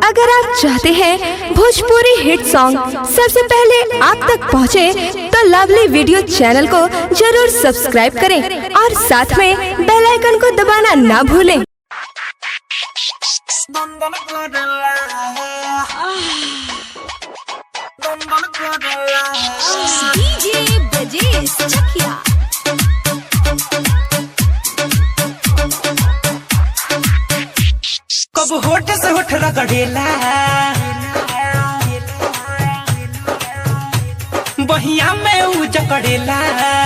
अगर आप चाहते हैं भोजपुरी हिट सॉन्ग सबसे पहले आप तक पहुंचे, तो लवली वीडियो चैनल को जरूर सब्सक्राइब करें और साथ में बेल आइकन को दबाना ना भूलें Dondon Cordella. Dondon Cordella. DJ Brajesh Chakia. कब होठ से होठ रगड़ेला बहिया में ऊ जकड़ेला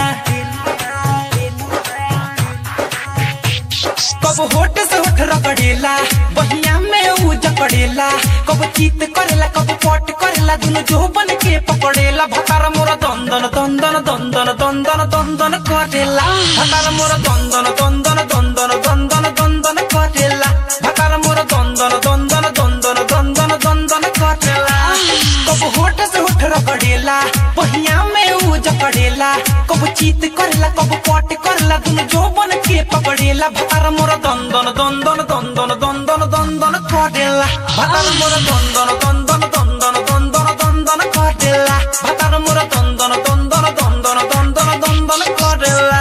कब होठ से होठ रगड़ेला बहिया में ऊ जकड़ेला कब चीत करेला कब पट करेला दुनु जो बन के पकड़ेला भतार मोरा दंदन दंदन दंदन दंदन दंदन करेला भतार मोरा दंदन दंदन दंदन दंदन दंदन करेला भतार मोरा दंदन दंदन दंदन दंदन दंदन करेला कब होठ से होठ रगड़ेला बहिया में ऊ जकड़ेला कब चीत करेला कब पट करेला दुनु जो बन के पकड़ेला भतार मोरा दंदन दंदन दंदन दंदन दंदन करेला भतार मोरा दंदन दंदन दंदन दंदन दंदन करेला भतार मोरा दंदन दंदन दंदन दंदन दंदन करेला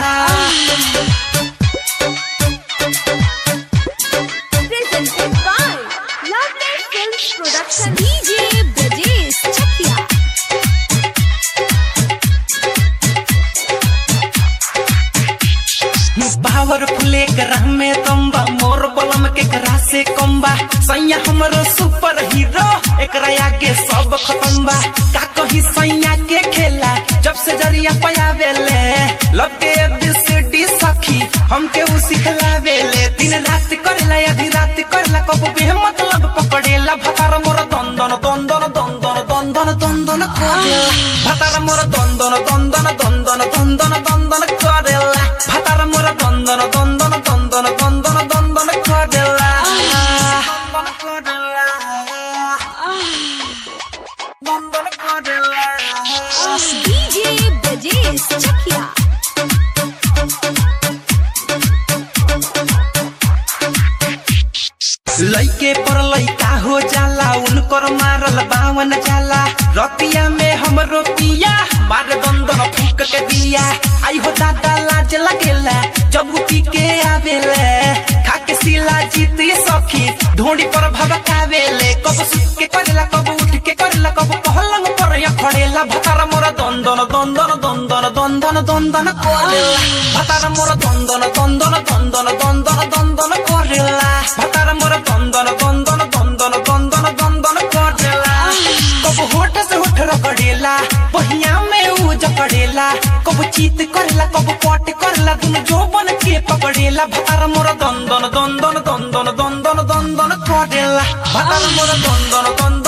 Presented by Lovely Films Production. DJ Brajesh Chakia. Powerful एक राह में तंबा मोर बलम के करा से कम्बा सैया हमरो सुपर हीरो एकरा आगे सब खत्म बा का कही सैया के खेला जब से जरिया पयावेले लब के एबीसीडी सखी हमके उ सिखलावेले दिन रात करेला आधी रात करेला कब भी मतलब पकड़ेला भतार मोर दंदन दंदन दंदन दंदन दंदन करेला भतार मोर दंदन दंदन दंदन दंदन दंदन करेला भतार मोर दंदन दंदन दंदन दंदन दंदन करेला दंदन करेला दंदन करेला DJ Brajesh Chakia. लइके पर लइका हो जाला उनकर मारल बावन जाला रतिया में हमरो पिया मारे दंदन फूक के दिया आई हो दादा लाज लगेला जब उ पी के आवेले खाके सिला जीती सखी ढोंडी पर भबकावेले कब सुत के करेला कब उठ के करेला कब पहलंग पर या खड़ेला भतार मोर दंदन दंदन दंदन दंदन दंदन करेला भतार मोर दंदन दंदन दंदन दंदन दंदन करेला भतार मोर दंदन दंदन दंदन दंदन दंदन करेला कब होठ से होठ रगड़ेला बहिया में ऊ जकड़ेला कब चीत करेला कब पट करेला दुनु जो बन के पकड़ेला भतार मोर दंदन दंदन दंदन दंदन दंदन करेला भतार मोर दंदन दंदन